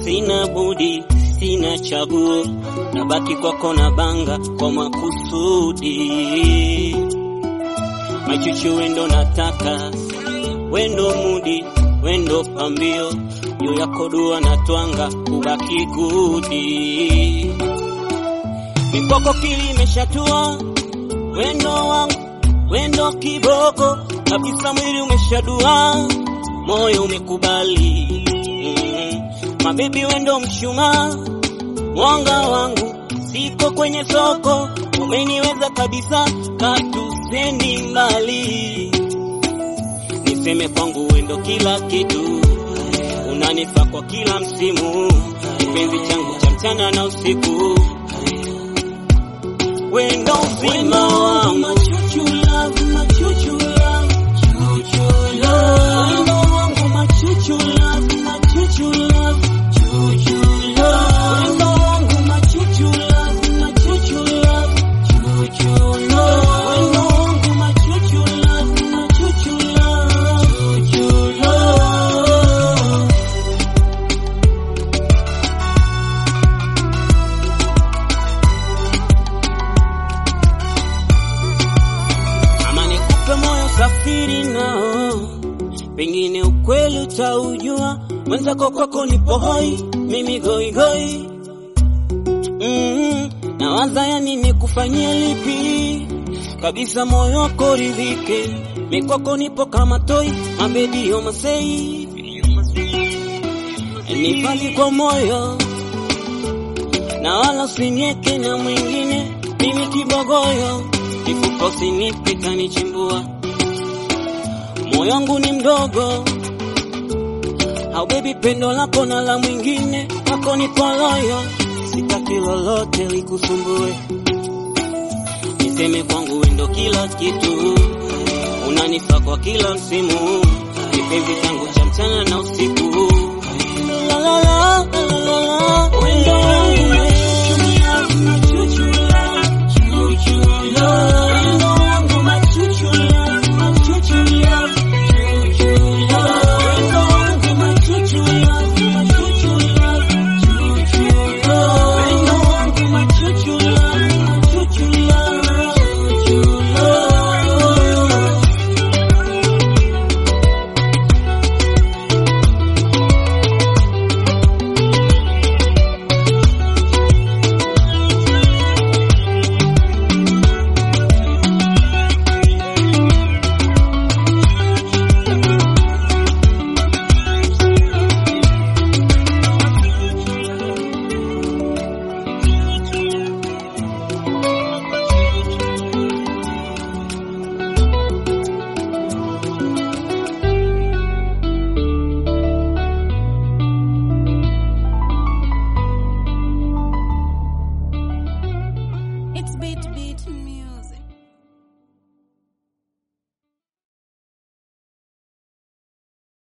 sina budi, sina chaguo, nabaki kwako na banga kwa makusudi. Machuchu wendo nataka, wendo mudi, wendo pambio, juu yako dua na twanga, ubaki gudi. Mikoko kili imeshatua, wendo wangu, wendo kiboko, kabisa mwili umeshadua, moyo umekubali. Mm, mabebi wendo mshumaa, mwanga wangu, siko kwenye soko, umeniweza kabisa, katusendi mbali. Niseme kwangu wendo kila kitu, unanifaa kwa kila msimu, kipenzi changu cha mchana na usiku, wendo uzima wangu. Wendo wangu machuchu love, machuchu love, wendo wangu machuchu love, machuchu love, wendo wangu machuchu love, machuchu love. ama nikupe moyo safiri nao, pengine ukweli utaujua. Mwenzako kwako nipo hoi, mimi goigoi. Mm, nawaza yani nikufanyie lipi kabisa, moyo wako ridhike. Mikwako nipo kama toi, mabebi omasei nifali kwa moyo na wala usinieke na mwingine, mimi kibogoyo, kifuko sinipe kanichimbua, moyo wangu ni mdogo, au baby, pendo lako na la mwingine, kwako ni poloyo, sitaki lolote likusumbue, niseme kwangu wendo kila kitu, unanifaa kwa kila msimu, kipenzi changu cha mchana na usiku, la la la